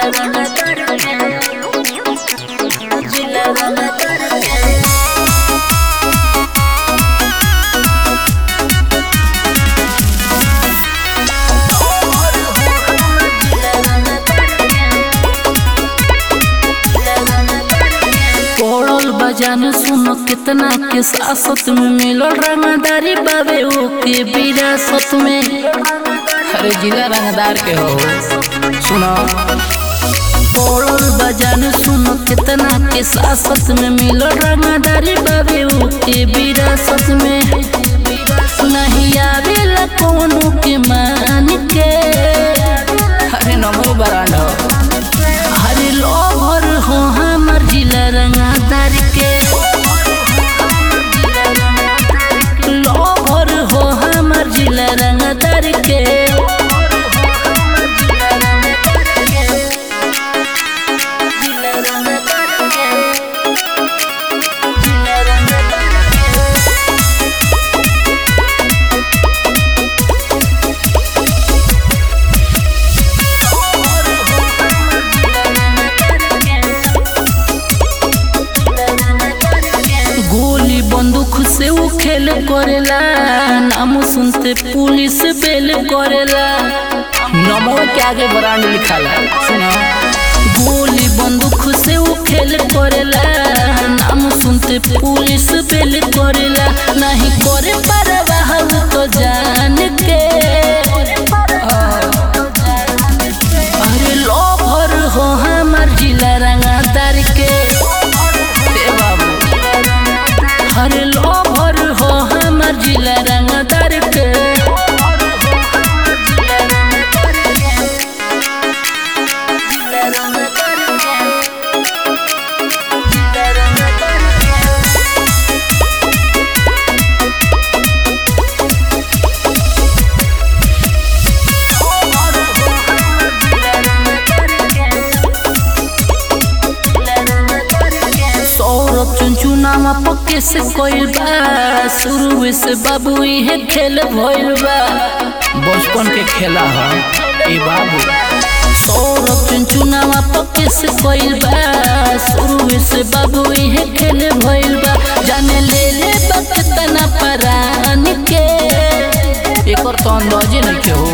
पड़ल बजान सुनो कितना के सासत में मिलल रंगदारी बाबे ओके विरासत में अरे जिला रंगदार के हो सुनो पड़ल बजान सुनो कितना के सासत में मिलल रंगदारी बाबे ओके विरासत में नहीं आवेला कोनो के मान के अरे नमो बरांड हो हरे लोभर हो हमर जिला रंगदार के लोभर हो हमर जिला रंगदार के गोली बंदूक से वो खेल करेला नाम सुनते पुलिस बेल करेला नमो के आगे ब्रांड लिखा है सुनो गोली बंदूक से वो खेल करेला नाम सुनते पुलिस बेल करेला नहीं करे परवाह वो तो जान के अरे लोभर हो हमर जिला रंगादार के ए बाबू अरे लोभर हो हमर जिला रंगादार के सौरभ चुनचुनामा पक्के से कोइल बा शुरू से बाबू इहे खेल भइल बा बचपन के खेला है ए बाबू सौरभ चुनचुनामा पक्के से कोइल बा शुरू से बाबू इहे खेल भइल बा जाने ले ले बकतना परान के एकर तो अंदाजे नहीं के हो